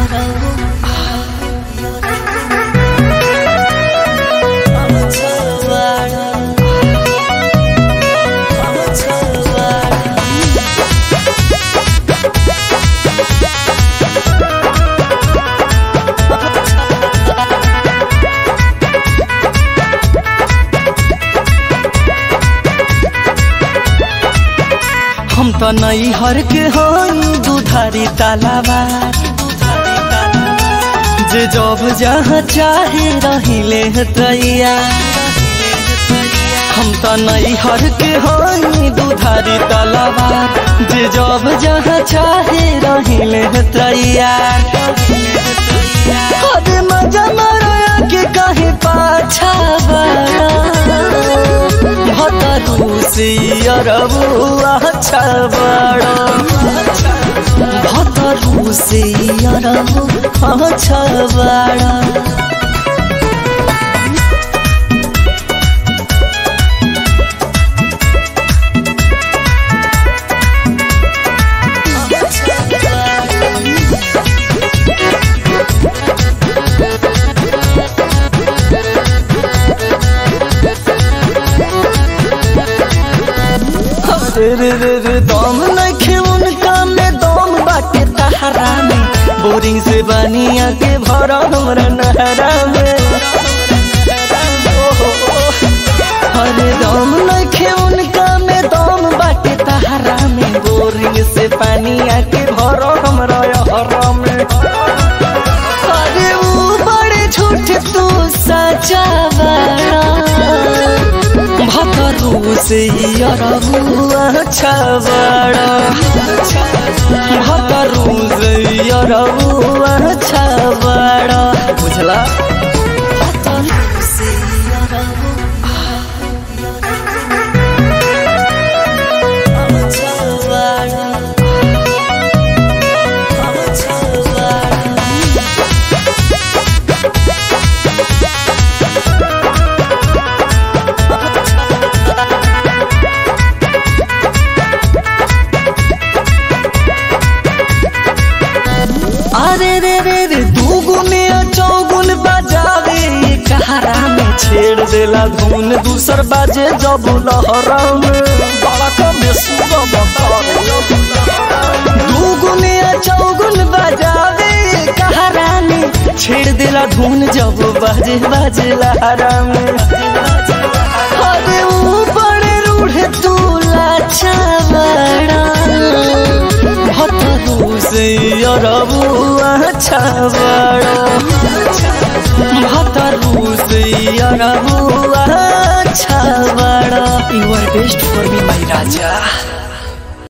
हम त नई हर के हई दुधारी तालाबा जे जब जहाँ चाहे रहिले तैया हम त नई हर के हई दुधारी तालाबा जे जब जहाँ चाहे रहिले तैया अरे मजा मारा के कहे पाछा बड़ा भतरू से अरबुआ अच्छा बड़ा भतरू से अरबु अच्छा बड़ा रे रे रे रे दम नखे उनका में दम बाटे तहरा में बोरिंग से बनिया के भरा हमरा नहरा में अरे दम नखे उनका में दम बाटे तहरा में बोरिंग से पानिया के भरा हमरा हरा में अरे वो बड़े झूठ तू सचा बड़ा भतरू से अरबुआ अच्छा बड़ा भतरू से अरबुआ अच्छा बड़ा बुझला भतरू से अरबुआ अच्छा बड़ा अच्छा बड़ा अरे रे रे रे दूगुन चौगुन बजावे कहारा में छेड़ देला धुन दूसर बाजे जब लहरा में बड़ा कमे दूगुन चौगुन बजावे कहारा में छेड़ देला धुन जब बाजे बाजे लहरा में अरे ऊपर रूढ़ तू लाचा बड़ा भतरू से अरबुआ अच्छा बड़ा भतरू से अरबुआ अच्छा बड़ा you are best for me my Raja